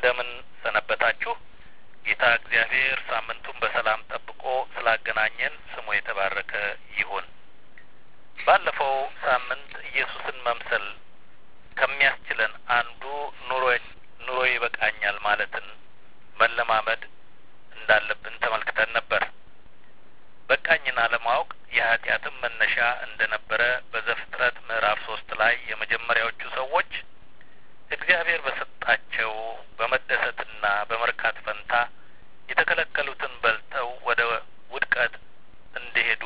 እንደምን ሰነበታችሁ? ጌታ እግዚአብሔር ሳምንቱን በሰላም ጠብቆ ስላገናኘን ስሙ የተባረከ ይሁን። ባለፈው ሳምንት ኢየሱስን መምሰል ከሚያስችለን አንዱ ኑሮ ኑሮ ይበቃኛል ማለትን መለማመድ እንዳለብን ተመልክተን ነበር። በቃኝን አለማወቅ የኃጢአትም መነሻ እንደነበረ በዘፍጥረት ምዕራፍ ሶስት ላይ የመጀመሪያዎቹ ሰዎች እግዚአብሔር በሰጣቸው በመደሰትና በመርካት ፈንታ የተከለከሉትን በልተው ወደ ውድቀት እንዲሄዱ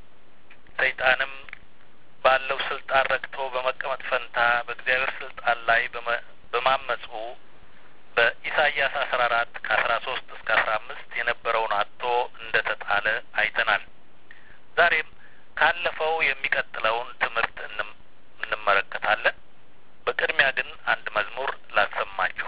ሰይጣንም ባለው ስልጣን ረክቶ በመቀመጥ ፈንታ በእግዚአብሔር ስልጣን ላይ በማመፁ በኢሳይያስ አስራ አራት ከአስራ ሶስት እስከ አስራ አምስት የነበረውን አጥቶ እንደ ተጣለ አይተናል። ዛሬም ካለፈው የሚቀጥለውን ትምህርት እንመለከታለን። በቅድሚያ ግን አንድ መዝሙር ላሰማችሁ።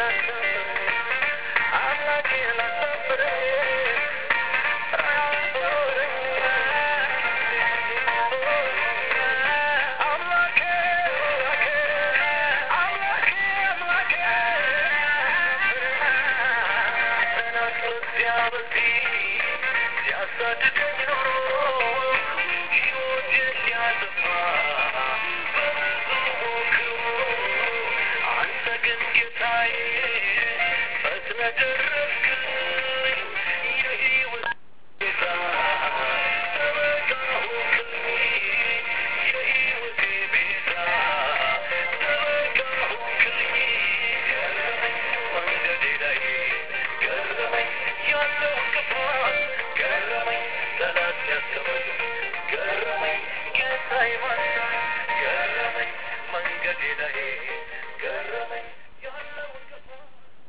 I'm not ከዚያ በፊት ሲያሳድደኝ ኖሮ ሕይወቴን ሊያጠፋ በብዙ ሞክሮ አንተ ግን ጌታዬ ፈጥነህ ደረስክልኝ የሕይወት ጌታ ጠበቃ ሆንክልኝ የሕይወቴ ቤዛ ጠበቃ ሆንክልኝ ገረመኝ መንገዴ ላይ ገረመኝ ያለው እንቅፋት ገረመኝ ጠላት ያስቀመጥ ገረመኝ ጌታ ይማርካል ገረመኝ መንገዴ ላይ ገረመኝ ያለው እንቅፋት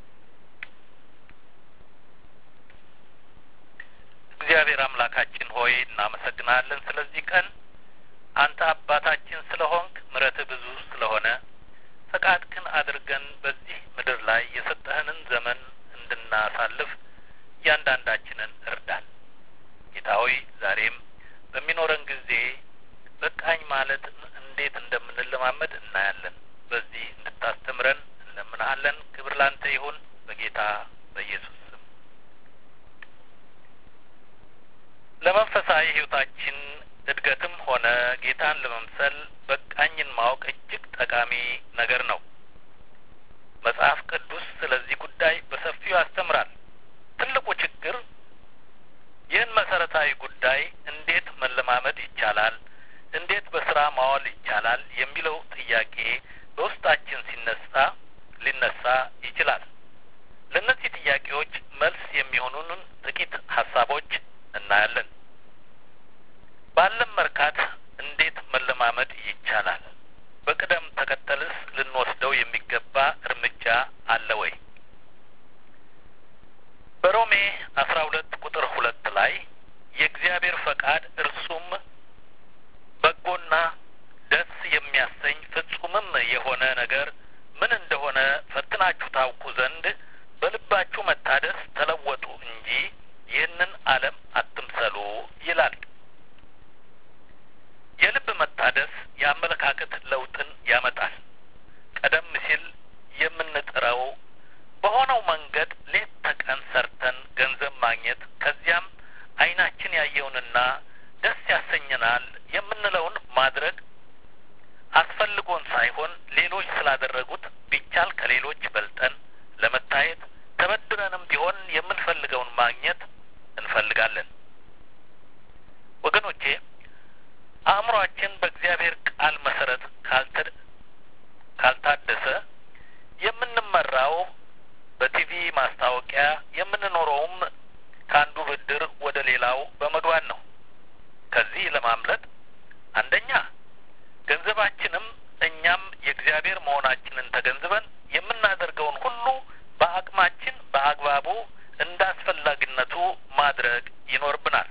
እግዚአብሔር አምላካችን ሆይ እናመሰግናለን ስለዚህ ቀን አንተ አባታችን ስለሆንክ ምሕረትህ ብዙ ስለሆነ ፈቃድክን አድርገን በዚህ ምድር ላይ የሰጠህንን ዘመን እንድናሳልፍ እያንዳንዳችንን እርዳን። ጌታ ሆይ ዛሬም በሚኖረን ጊዜ በቃኝ ማለት እንዴት እንደምንለማመድ እናያለን። በዚህ እንድታስተምረን እንለምንሃለን። ክብር ላንተ ይሁን በጌታ በኢየሱስ ስም። ለመንፈሳዊ ሕይወታችን እድገትም ሆነ ጌታን ለመምሰል በቃኝን ማወቅ እጅግ ጠቃሚ ነገር ነው። መጽሐፍ ቅዱስ ስለዚህ ጉዳይ በሰፊው ያስተምራል። ትልቁ ችግር ይህን መሰረታዊ ጉዳይ እንዴት መለማመድ ይቻላል፣ እንዴት በስራ ማዋል ይቻላል የሚለው ጥያቄ በውስጣችን ሲነሳ ሊነሳ ይችላል። ለእነዚህ ጥያቄዎች መልስ የሚሆኑንን ጥቂት ሀሳቦች እናያለን። ባለም መርካት እንዴት መለማመድ ይቻላል? በቅደም ተከተልስ ልንወስደው የሚገባ እርምጃ አለ ወይ? በሮሜ አስራ ሁለት ቁጥር ሁለት ላይ የእግዚአብሔር ፈቃድ እርሱም በጎና ደስ የሚያሰኝ ፍጹምም የሆነ ነገር ምን እንደሆነ ፈትናችሁ ታውቁ ዘንድ በልባችሁ መታደስ ተለወጡ እንጂ ይህንን ዓለም አትምሰሉ ይላል። የልብ መታደስ የአመለካከት ለውጥን ያመጣል። ቀደም ሲል የምንጥረው በሆነው መንገድ ሌት ተቀን ሰርተን ገንዘብ ማግኘት ከዚያም ዓይናችን ያየውንና ደስ ያሰኘናል የምንለውን ማድረግ አስፈልጎን ሳይሆን ሌሎች ስላደረጉት ቢቻል ከሌሎች በልጠን ለመታየት ተበድረንም ቢሆን የምንፈልገውን ማግኘት እንፈልጋለን። ወገኖቼ አእምሯችን በእግዚአብሔር ቃል መሰረት ካልተ ካልታደሰ የምንመራው በቲቪ ማስታወቂያ የምንኖረውም ከአንዱ ብድር ወደ ሌላው በመግባት ነው። ከዚህ ለማምለጥ አንደኛ ገንዘባችንም እኛም የእግዚአብሔር መሆናችንን ተገንዝበን የምናደርገውን ሁሉ በአቅማችን በአግባቡ እንደ አስፈላጊነቱ ማድረግ ይኖርብናል።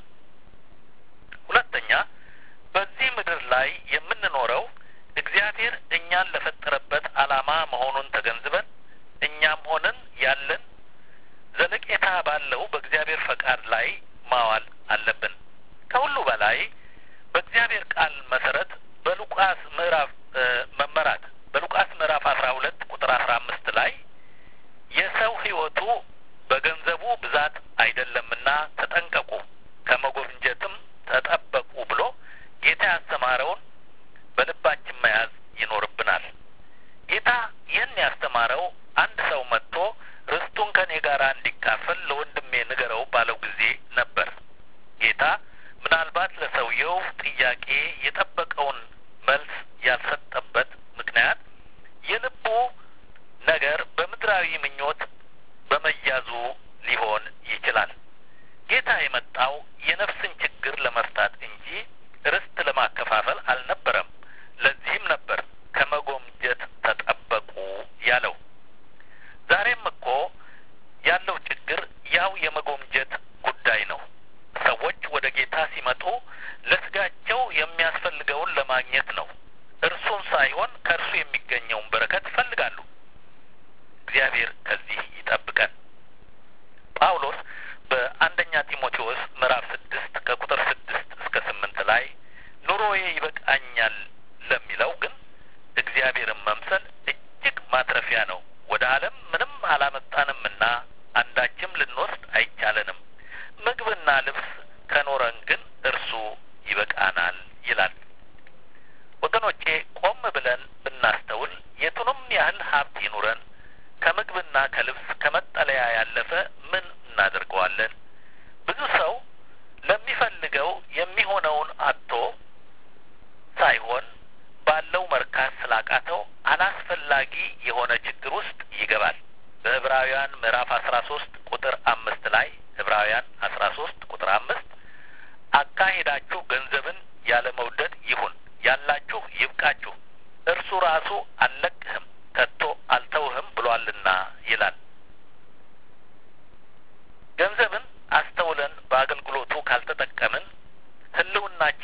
ሁለተኛ በዚህ ምድር ላይ የምንኖረው እግዚአብሔር እኛን ለፈጠረበት ዓላማ መሆኑን ተገንዝበን እኛም ሆነን ያለን ዘለቄታ ባለው በእግዚአብሔር ፈቃድ ላይ ማዋል አለብን። ከሁሉ በላይ በእግዚአብሔር ቃል መሰረት በሉቃስ ምዕራፍ መመራት በሉቃስ ምዕራፍ አስራ ሁለት ቁጥር አስራ አምስት ላይ የሰው ሕይወቱ በገንዘቡ ብዛት አይደለምና ተጠንቀቁ፣ ከመጎብኘትም ተጠበቁ ብሎ ጌታ ያስተማረውን በልባችን መያዝ ይኖርብናል። ጌታ ይህን ያስተማረው አንድ ሰው መጥቶ ርስቱን ከኔ ጋር እንዲካፈል ለወንድሜ ንገረው ባለው ጊዜ ነበር። ጌታ ምናልባት ለሰውየው ጥያቄ የጠበቀውን መልስ ያልሰጠበት ምክንያት የልቡ ነገር በምድራዊ ምኞት በመያዙ ሊሆን ይችላል። ጌታ የመጣው የነፍስን ችግር ለመፍታት እንጂ ርስት ለማከፋፈል አልነበረም። ለዚህም ነበር ከመጎምጀት ተጠበቁ ያለው። ዛሬም እኮ ያለው ችግር ያው የመጎምጀት ጉዳይ ነው። ሰዎች ወደ ጌታ ሲመጡ ለስጋቸው የሚያስፈልገውን ለማግኘት ነው። እርሱን ሳይሆን ከእርሱ የሚገኘውን በረከት ይፈልጋሉ። እግዚአብሔር ከዚህ ይጠብቀን። ጳውሎስ በአንደኛ ጢሞቴዎስ ምዕራፍ ስድስት ከቁጥር ስድስት እስከ ስምንት ላይ ኑሮዬ ይበቃኛል ለሚለው ግን እግዚአብሔርን መምሰል እጅግ ማትረፊያ ነው። ወደ ዓለም ምንም አላመጣንምና አንዳችም ልንወስድ አይቻለንም።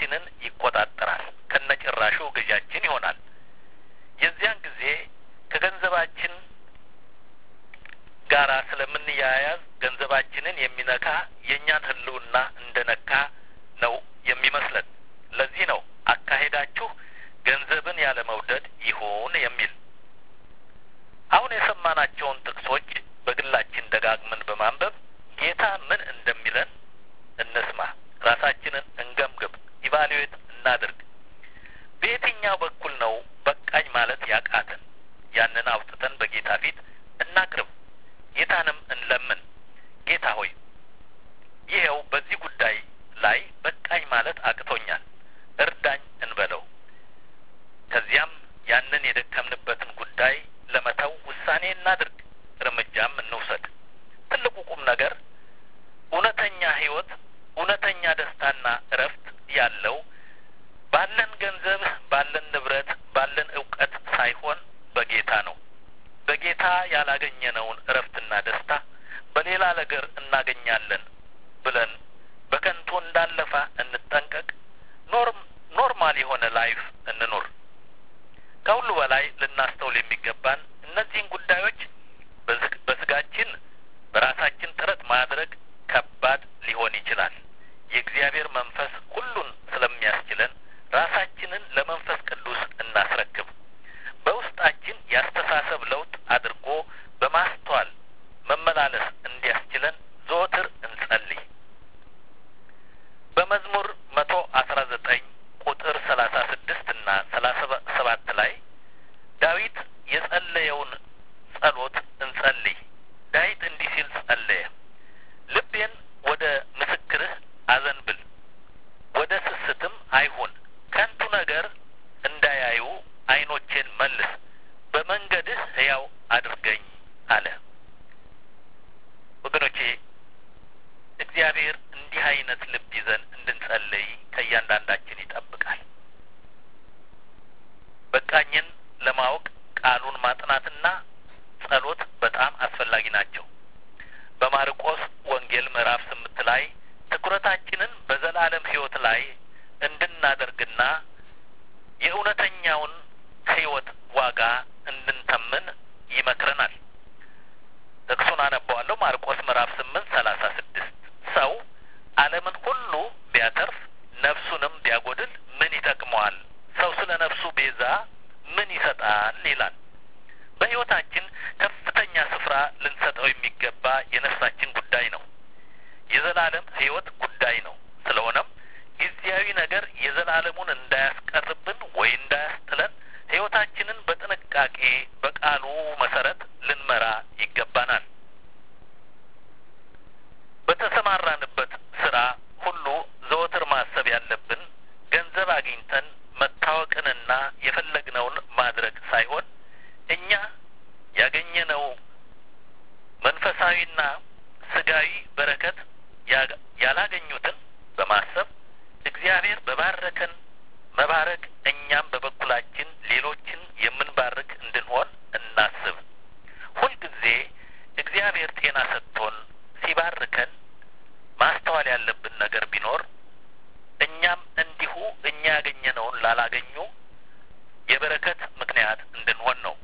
ገንዘባችንን ይቆጣጠራል። ከነጭራሹ ገዣችን ይሆናል። የዚያን ጊዜ ከገንዘባችን ጋራ ስለምንያያዝ ገንዘባችንን የሚነካ የእኛን ሕልውና እንደነካ ነው የሚመስለን። ለዚህ ነው አካሄዳችሁ ገንዘብን ያለ መውደድ ይሁን የሚል። አሁን የሰማናቸውን ጥቅሶች በግላችን ደጋግመን በማንበብ ጌታ ምን እንደሚለን እንስማ። ራሳችንን እንገምግም፣ ኢቫሉዌት እናድርግ። በየትኛው በኩል ነው በቃኝ ማለት ያቃትን? ያንን አውጥተን በጌታ ፊት እናቅርብ። ጌታንም እንለምን። ጌታ ሆይ ይኸው በዚህ ጉዳይ ላይ በቃኝ ማለት አቅቶኛል፣ እርዳኝ እንበለው። ከዚያም ያንን የደከምንበትን ጉዳይ ለመተው ውሳኔ እናድርግ፣ እርምጃም እንውሰድ። ትልቁ ቁም ነገር እውነተኛ ሕይወት፣ እውነተኛ ደስታና እረፍት ያለው ባለን ገንዘብ፣ ባለን ንብረት፣ ባለን እውቀት ሳይሆን በጌታ ነው። በጌታ ያላገኘነውን እረፍትና ደስታ በሌላ ነገር እናገኛለን ብለን በከንቱ እንዳለፋ እንጠንቀቅ። ኖርም ኖርማል የሆነ ላይፍ እንኑር። ከሁሉ በላይ ልናስተውል የሚገባን እነዚህን ጉዳዮች በስጋችን በራሳችን ጥረት ማድረግ ከባድ ሊሆን ይችላል። የእግዚአብሔር መንፈስ ሁሉን ስለሚያስችለን ራሳችንን ለመንፈስ ቅዱስ እናስረክብ። በውስጣችን ያስተሳሰብ ለውጥ አድርጎ በማስተዋል መመላለስ እንዲያስችለን ዘወትር እንጸልይ። በመዝሙር መቶ አስራ ዘጠኝ ቁጥር ሰላሳ ስድስት እና ሰላሳ ሰባት ላይ ዳዊት የጸለየውን ጸሎት እንጸልይ። ዳዊት እንዲህ ሲል ጸለየ። ልቤን ወደ ምስክርህ አዘንብል፣ ወደ ስስትም አይሁን። ከንቱ ነገር እንዳያዩ ዓይኖቼን መልስ፣ በመንገድህ ሕያው አድርገኝ አለ። ወገኖቼ እግዚአብሔር እንዲህ አይነት ልብ ይዘን እንድንጸልይ ከእያንዳንዳችን ይጠብቃል። በቃኝን ለማወቅ ቃሉን ማጥናትና ጸሎት በጣም አስፈላጊ ናቸው። በማርቆስ ወንጌል ምዕራፍ ስምንት ላይ ትኩረታችንን በዘላለም ሕይወት ላይ እንድናደርግና የእውነተኛውን ሕይወት ዋጋ እንድንተምን ይመክረናል። ጥቅሱን አነበዋለሁ። ማርቆስ ምዕራፍ ስምንት ሰላሳ ስድስት ሰው ዓለምን ሁሉ ቢያተርፍ ነፍሱንም ቢያጐድል ምን ይጠቅመዋል? ሰው ስለ ነፍሱ ቤዛ ምን ይሰጣል? ይላል። በሕይወታችን ከፍተኛ ስፍራ ልንሰጠው የሚገባ የነፍሳችን ጉዳይ ነው። የዘላለም ሕይወት ጉዳይ ነው። ስለሆነም ጊዜያዊ ነገር የዘላለሙን እንዳያስቀርብን ወይ እንዳያስጥለን ሕይወታችንን በጥንቃቄ በቃሉ መሰረት ልንመራ ይገባናል። በተሰማራንበት ስራ ሁሉ ዘወትር ማሰብ ያለብን ገንዘብ አግኝተን መታወቅንና የፈለግነውን ማድረግ ሳይሆን እኛ ያገኘነው መንፈሳዊና ስጋዊ በረከት ያላገኙትን በማሰብ እግዚአብሔር በባረከን መባረክ እኛም በበኩላችን ሌሎችን የምንባርክ እንድንሆን እናስብ። ሁልጊዜ እግዚአብሔር ጤና ሰጥቶን ሲባርከን ማስተዋል ያለብን ነገር ቢኖር እኛም እንዲሁ እኛ ያገኘነውን ላላገኙ የበረከት ምክንያት እንድንሆን ነው።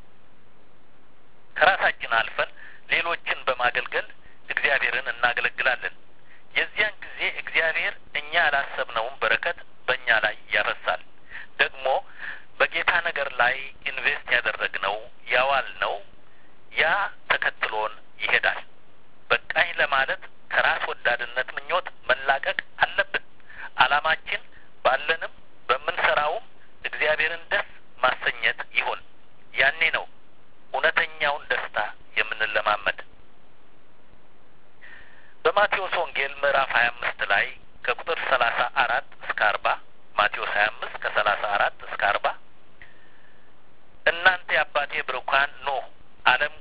ከራሳችን አልፈን ሌሎችን በማገልገል እግዚአብሔርን እናገለግላለን። የዚያን ጊዜ እግዚአብሔር እኛ ያላሰብነውን በረከት በእኛ ላይ ያፈሳል። ደግሞ በጌታ ነገር ላይ ኢንቨስት ያደረግነው ያዋልነው ያ ተከትሎን ይሄዳል። በቃኝ ለማለት ከራስ ወዳድነት ምኞት መላቀቅ አለብን። ዓላማችን ባለንም በምንሰራውም እግዚአብሔርን ደስ ማሰኘት ይሁን። ያኔ ነው እውነተኛውን ደስታ የምንለማመድ። በማቴዎስ ወንጌል ምዕራፍ ሀያ አምስት ላይ ከቁጥር ሰላሳ አራት እስከ አርባ ማቴዎስ ሀያ አምስት ከሰላሳ አራት እስከ አርባ እናንተ የአባቴ ብሩካን ኑ ዓለም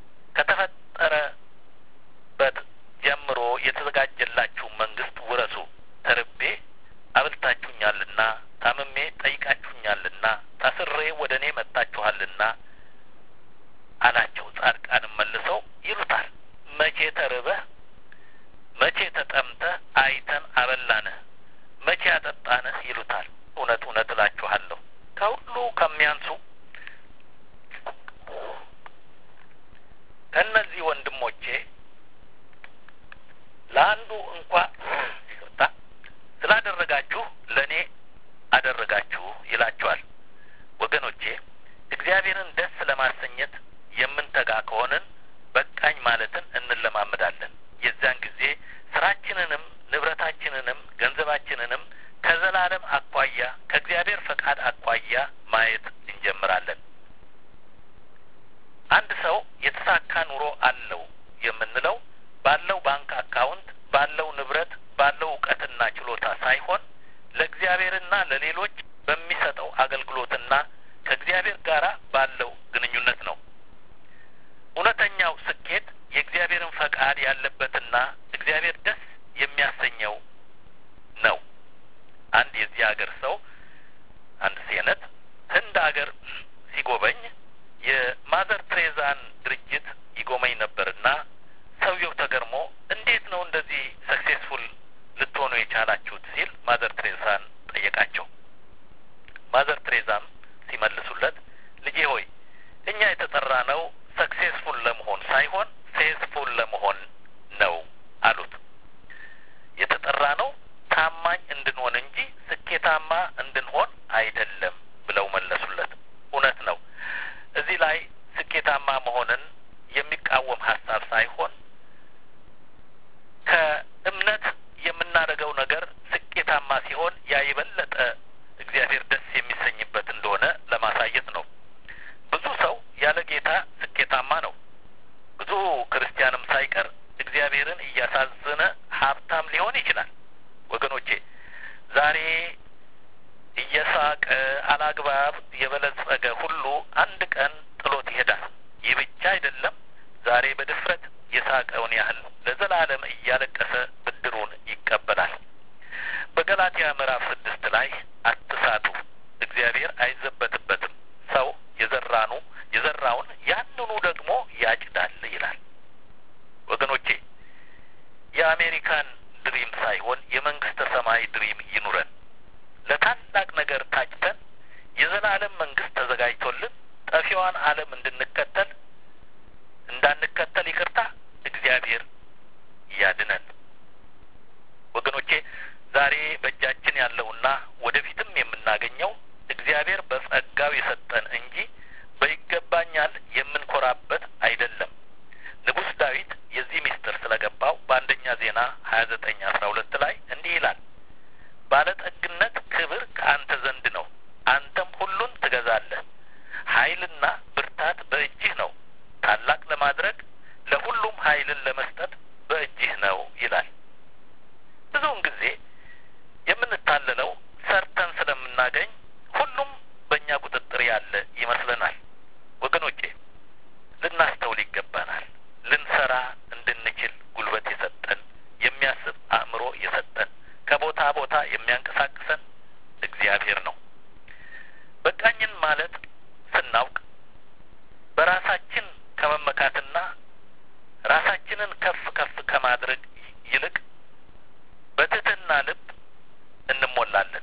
ከተፈጠረበት ጀምሮ የተዘጋጀላችሁ መንግስት ውረሱ። ተርቤ አብልታችሁኛልና፣ ታምሜ ጠይቃችሁኛልና፣ ታስሬ ወደ እኔ መጥታችኋልና አላቸው። ጻድቃንም መልሰው ይሉታል መቼ ተርበህ መቼ ተጠምተህ አይተን አበላንህ? መቼ ያጠጣንህ ይሉታል። እውነት እውነት እላችኋለሁ ከሁሉ ከሚያንሱ ከእነዚህ ወንድሞቼ ለአንዱ እንኳ ይቅርታ ስላደረጋችሁ ለእኔ አደረጋችሁ ይላችኋል። ወገኖቼ እግዚአብሔርን ደስ ለማሰኘት የምንተጋ ከሆንን በቃኝ ማለትን እንለማመዳለን። የዚያን ጊዜ ስራችንንም ንብረታችንንም ገንዘባችንንም ከዘላለም አኳያ ከእግዚአብሔር ፈቃድ አኳያ ማየት እንጀምራለን። አንድ ሰው የተሳካ ኑሮ አለው የምንለው ባለው ባንክ አካውንት፣ ባለው ንብረት፣ ባለው እውቀትና ችሎታ ሳይሆን ለእግዚአብሔርና ለሌሎች በሚሰጠው አገልግሎትና ከእግዚአብሔር ጋር ባለው ግንኙነት ነው። እውነተኛው ስኬት የእግዚአብሔርን ፈቃድ ያለበትና እግዚአብሔር ደስ የሚያሰኘው ነው። አንድ የዚህ ሀገር ሰው አንድ ሴነት ህንድ ሀገር ሲጎበኝ የማዘር ትሬዛን ድርጅት ይጎመኝ ነበርና ሰውየው ተገርሞ እንዴት ነው እንደዚህ ሰክሴስፉል ልትሆኑ የቻላችሁት ሲል ማዘር ትሬዛን ጠየቃቸው። ማዘር ትሬዛም ሲመልሱለት ልጄ ሆይ እኛ የተጠራ ነው ሰክሴስፉል ለመሆን ሳይሆን ፌስፉል ለመሆን ነው አሉት። የተጠራ ነው ታማኝ እንድንሆን እንጂ ስኬታማ እንድንሆን አይደለም ብለው መለሱለት። እውነት ነው። እዚህ ላይ ስኬታማ መሆንን የሚቃወም ሀሳብ ሳይሆን ከእምነት የምናደርገው ነገር ስኬታማ ሲሆን ያ የበለጠ እግዚአብሔር ደስ የሚሰኝበት እንደሆነ ለማሳየት ነው። ብዙ ሰው ያለ ጌታ ስኬታማ ነው። ብዙ ክርስቲያንም ሳይቀር እግዚአብሔርን እያሳዘነ ሀብታም ሊሆን ይችላል። ወገኖቼ ዛሬ እየሳቀ አላግባብ የበለጸገ ሁሉ አንድ ቀን ጥሎት ይሄዳል። ይህ ብቻ አይደለም። ዛሬ በድፍረት የሳቀውን ያህል ለዘላለም እያለቀሰ ብድሩን ይቀበላል። በገላትያ ምዕራፍ ስድስት ላይ አትሳቱ፣ እግዚአብሔር አይዘበትበትም፣ ሰው የዘራኑ የዘራውን ያንኑ ደግሞ ያጭዳል ይላል። ወገኖቼ የአሜሪካን ድሪም ሳይሆን የመንግስተ ሰማይ ድሪም ይኑረን። ለታላቅ ነገር ታጭተን የዘላለም መንግስት ተዘጋጅቶልን ጠፊዋን ዓለም እንድንከተል እንዳንከተል ይቅርታ እግዚአብሔር ያድነን። ወገኖቼ ዛሬ በእጃችን ያለውና ወደፊትም የምናገኘው እግዚአብሔር በጸጋው የሰጠን እንጂ በይገባኛል የምንኮራበት አይደለም። ንጉሥ ዳዊት የዚህ ምስጢር ስለገባው በአንደኛ ዜና ሀያ ዘጠኝ አስራ ሁለት ላይ እንዲህ ይላል ባለጠግነት ክብር ከአንተ ዘንድ ነው፣ አንተም ሁሉን ትገዛለህ። ኃይልና ብርታት በእጅህ ነው፣ ታላቅ ለማድረግ ለሁሉም ኃይልን ለመስጠት በእጅህ ነው ይላል። ብዙውን ጊዜ የምንታለለው ሰርተን ስለምናገኝ ሁሉም በእኛ ቁጥጥር ያለ ይመስለናል። ወገኖቼ ልናስተውል ይገባናል። ልንሰራ እንድንችል ጉልበት የሰጠን የሚያስብ አእምሮ የሰጠን ከቦታ ቦታ የሚያንቀሳቅሰን እግዚአብሔር ነው። በቃኝን ማለት ስናውቅ በራሳችን ከመመካትና ራሳችንን ከፍ ከፍ ከማድረግ ይልቅ በትህትና ልብ እንሞላለን።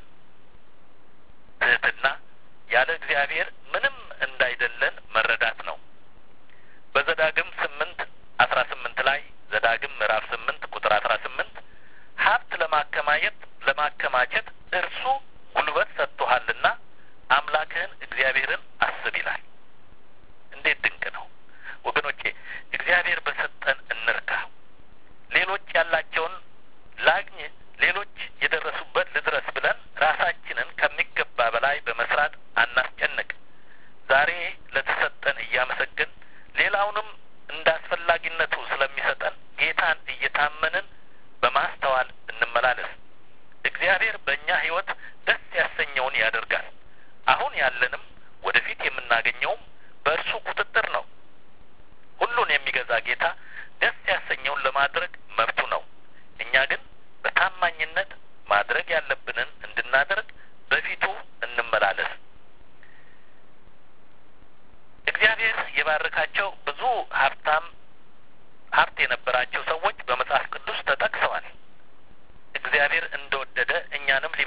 ትህትና ያለ እግዚአብሔር ምንም እንዳይደለን መረዳት ነው። በዘዳግም ስምንት አስራ ስምንት ላይ ዘዳግም ምዕራፍ ስምንት ቁጥር አስራ ስምንት ሀብት ለማከማየት ለማከማቸት እርሱ ጉልበት ሰጥቶሃልና አምላክህን እግዚአብሔርን አስብ ይላል። እንዴት ድንቅ ነው ወገኖቼ! እግዚአብሔር በሰጠን እንርካ። ሌሎች ያላቸውን ላግኝ፣ ሌሎች የደረሱበት ልድረስ ብለን ራሳችንን ከሚገባ በላይ በመስራት አናስጨንቅ። ዛሬ ለተሰጠን እያመሰገን ሌላውንም እንደ አስፈላጊነቱ ስለሚሰጠን ጌታን እየታመንን በማስተዋል እንመላለስ። እግዚአብሔር በእኛ ሕይወት ደስ ያሰኘውን ያደርጋል። አሁን ያለንም ወደፊት የምናገኘውም በእርሱ ቁጥጥር ነው። ሁሉን የሚገዛ ጌታ ደስ ያሰኘውን ለማድረግ መብቱ ነው። እኛ ግን በታማኝነት ማድረግ ያለብንን እንድናደርግ በፊቱ እንመላለስ። እግዚአብሔር የባረካቸው ብዙ ሀብታም ሀብት የነበራቸው ሰዎች በመጽሐፍ ቅዱስ ተጠቅሰዋል። እግዚአብሔር እንደወደደ እኛንም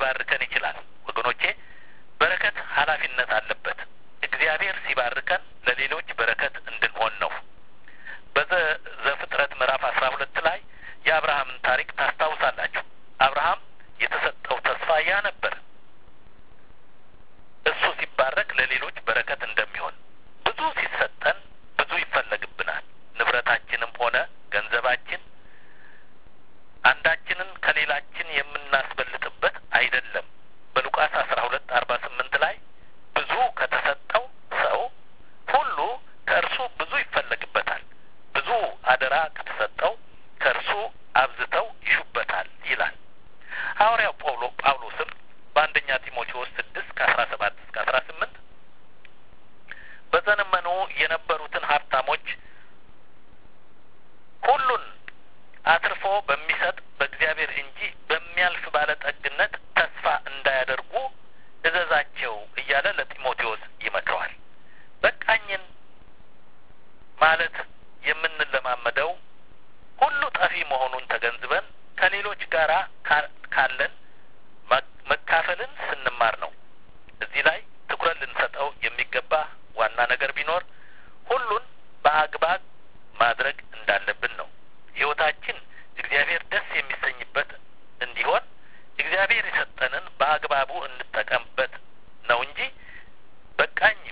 አብዝተው ይሹበታል ይላል ሐዋርያው ጳውሎ ጳውሎስም በአንደኛ ጢሞቴዎስ ስድስት ከአስራ ሰባት እስከ አስራ ስምንት በዘመኑ የነበሩትን ሀብታሞች ሁሉን አትርፎ በሚሰጥ በእግዚአብሔር እንጂ በሚያልፍ ባለጠግነት ተስፋ እንዳያደርጉ እዘዛቸው እያለ ለጢሞቴዎስ ይመክረዋል። በቃኝን ማለት የምንለማመደው ሁሉ ጠፊ መሆኑን ተገንዝበን ከሌሎች ጋር ካለን መካፈልን ስንማር ነው። እዚህ ላይ ትኩረት ልንሰጠው የሚገባ ዋና ነገር ቢኖር ሁሉን በአግባብ ማድረግ እንዳለብን ነው። ሕይወታችን እግዚአብሔር ደስ የሚሰኝበት እንዲሆን እግዚአብሔር የሰጠንን በአግባቡ እንጠቀምበት ነው እንጂ በቃኝም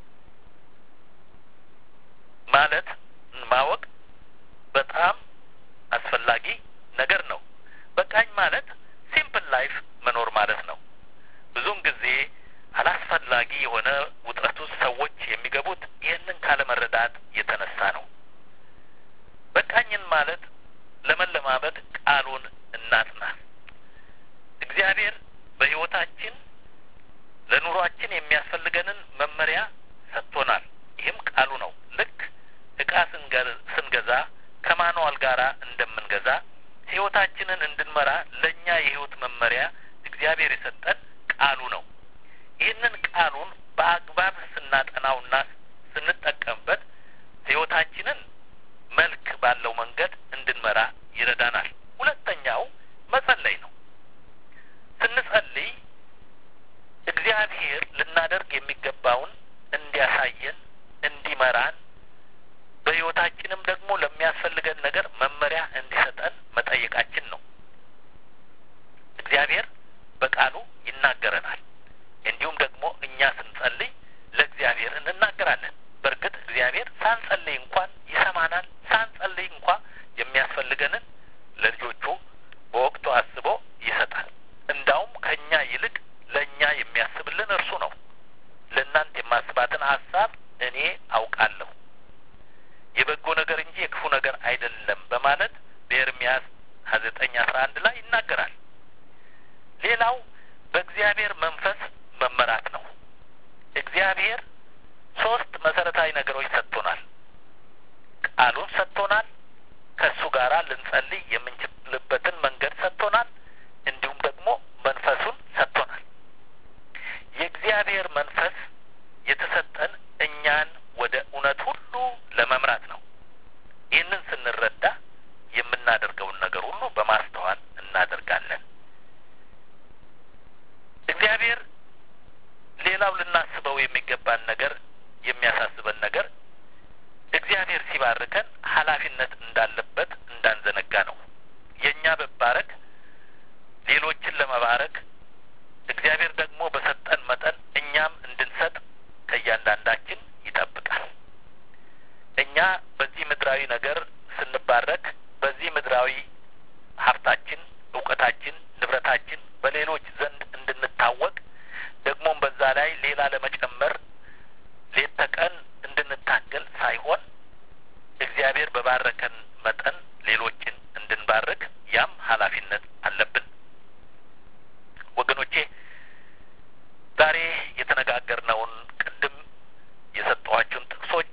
ማለት ማወቅ በጣም አስፈላጊ ነገር ነው። በቃኝ ማለት ሲምፕል ላይፍ መኖር ማለት ነው። ብዙውን ጊዜ አላስፈላጊ የሆነ ውጥረት ውስጥ ሰዎች የሚገቡት ይህንን ካለመረዳት የተነሳ ነው። በቃኝን ማለት ለመለማመድ ቃሉን እናጥና። እግዚአብሔር በሕይወታችን ለኑሯችን የሚያስፈልገንን መመሪያ ሰጥቶናል። ይህም ቃሉ ነው። ልክ እቃ ስንገዛ ከማንዋል ጋር እንደምንገዛ ሕይወታችንን እንድንመራ ለእኛ የሕይወት መመሪያ እግዚአብሔር የሰጠን ቃሉ ነው። ይህንን ቃሉን በአግባብ ስናጠናውና ስንጠቀምበት ሕይወታችንን መልክ ባለው መንገድ እንድንመራ ይረዳናል። ሁለተኛው መጸለይ ነው። ስንጸልይ እግዚአብሔር ልናደርግ የሚገባውን እንዲያሳየን፣ እንዲመራን በሕይወታችንም ደግሞ ለሚያስፈልገን ነገር መመሪያ እንዲሰጠን መጠየቃችን ነው። እግዚአብሔር በቃሉ ይናገረናል። እንዲሁም ደግሞ እኛ ስንጸልይ ለእግዚአብሔር እንናገራለን። በእርግጥ እግዚአብሔር ሳንጸልይ እንኳን ይሰማናል። ሳንጸልይ እንኳ የሚያስፈልገንን ለልጆቹ በወቅቱ አስቦ ይሰጣል። እንዳውም ከእኛ ይልቅ ለእኛ የሚያስብልን እርሱ ነው። ለእናንተ የማስባትን ሀሳብ እኔ አውቃለሁ የበጎ ነገር እንጂ የክፉ ነገር አይደለም በማለት በኤርምያስ ሀያ ዘጠኝ አስራ አንድ ላይ ይናገራል። ሌላው በእግዚአብሔር መንፈስ መመራት ነው። እግዚአብሔር ሶስት መሰረታዊ ነገሮች ሰጥቶናል። ቃሉን ሰጥቶናል። ከእሱ ጋር ልንጸልይ የምንችልበትን መንገድ ሰጥቶናል። እንዲሁም ደግሞ መንፈሱን ሰጥቶናል። የእግዚአብሔር መንፈስ የተሰጠን እኛን ወደ እውነት ሁሉ ለመምራት ነው። ይህንን ስንረዳ የምናደርገውን ነገር ሁሉ በማስተዋል እናደርጋለን። እግዚአብሔር ሌላው ልናስበው የሚገባን ነገር የሚያሳስበን ነገር እግዚአብሔር ሲባርከን ኃላፊነት እንዳለበት እንዳንዘነጋ ነው። የእኛ መባረክ ሌሎችን ለመባረክ እግዚአብሔር ደግሞ በሰጠን መጠን እኛም እንድንሰጥ ከእያንዳንዳችን ይጠብቃል። እኛ በዚህ ምድራዊ ነገር ስንባረክ በዚህ ምድራዊ ሀብታችን፣ እውቀታችን፣ ንብረታችን በሌሎች ዘንድ እንድንታወቅ ደግሞም በዛ ላይ ሌላ ለመጨመር ሌት ተቀን እንድንታገል ሳይሆን እግዚአብሔር በባረከን መጠን ሌሎችን እንድንባርክ ያም ኃላፊነት አለብን። ወገኖቼ ዛሬ የተነጋገርነውን ቅድም የሰጠኋችሁን ጥቅሶች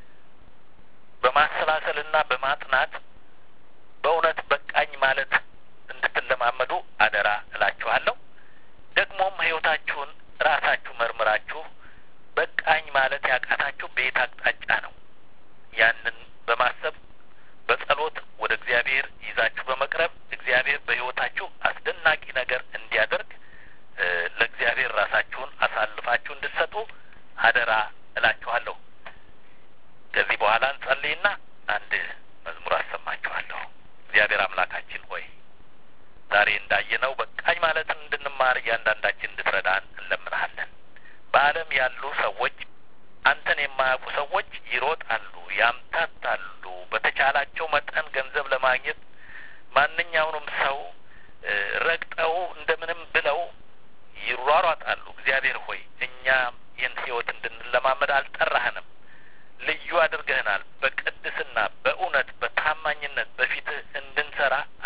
በማሰላሰልና በማጥናት በእውነት በቃኝ ማለት እንድትለማመዱ አደራ እላችኋለሁ። ደግሞም ሕይወታችሁን ራሳችሁ መርምራችሁ በቃኝ ማለት ያቃታችሁ በየት አቅጣጫ ነው? ያንን በማሰብ በጸሎት ወደ እግዚአብሔር ይዛችሁ በመቅረብ እግዚአብሔር በሕይወታችሁ አስደናቂ ነገር እንዲያደርግ ለእግዚአብሔር ራሳችሁን አሳልፋችሁ እንድትሰጡ አደራ እላችኋለሁ። ከዚህ በኋላ እንጸልይና አንድ መዝሙር አሰማችኋለሁ። እግዚአብሔር አምላካችን ሆይ ዛሬ እንዳየነው በቃኝ ማለትን እንድንማር እያንዳንዳችን እንድትረዳን እንለምንሃለን። በዓለም ያሉ ሰዎች አንተን የማያውቁ ሰዎች ይሮጣሉ፣ ያምታታሉ። በተቻላቸው መጠን ገንዘብ ለማግኘት ማንኛውንም ሰው ረግጠው እንደምንም ብለው ይሯሯጣሉ። እግዚአብሔር ሆይ እኛ ይህን ህይወት እንድንለማመድ አልጠራህንም። ልዩ አድርገህናል። በቅድስና በእውነት በታማኝነት በፊትህ እንድንሰራ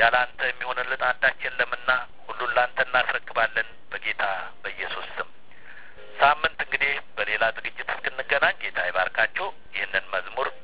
ያለ አንተ የሚሆንልን አንዳች የለምና ሁሉን ለአንተ እናስረክባለን በጌታ በኢየሱስ ስም። ሳምንት እንግዲህ በሌላ ዝግጅት እስክንገናኝ ጌታ ይባርካችሁ። ይህንን መዝሙር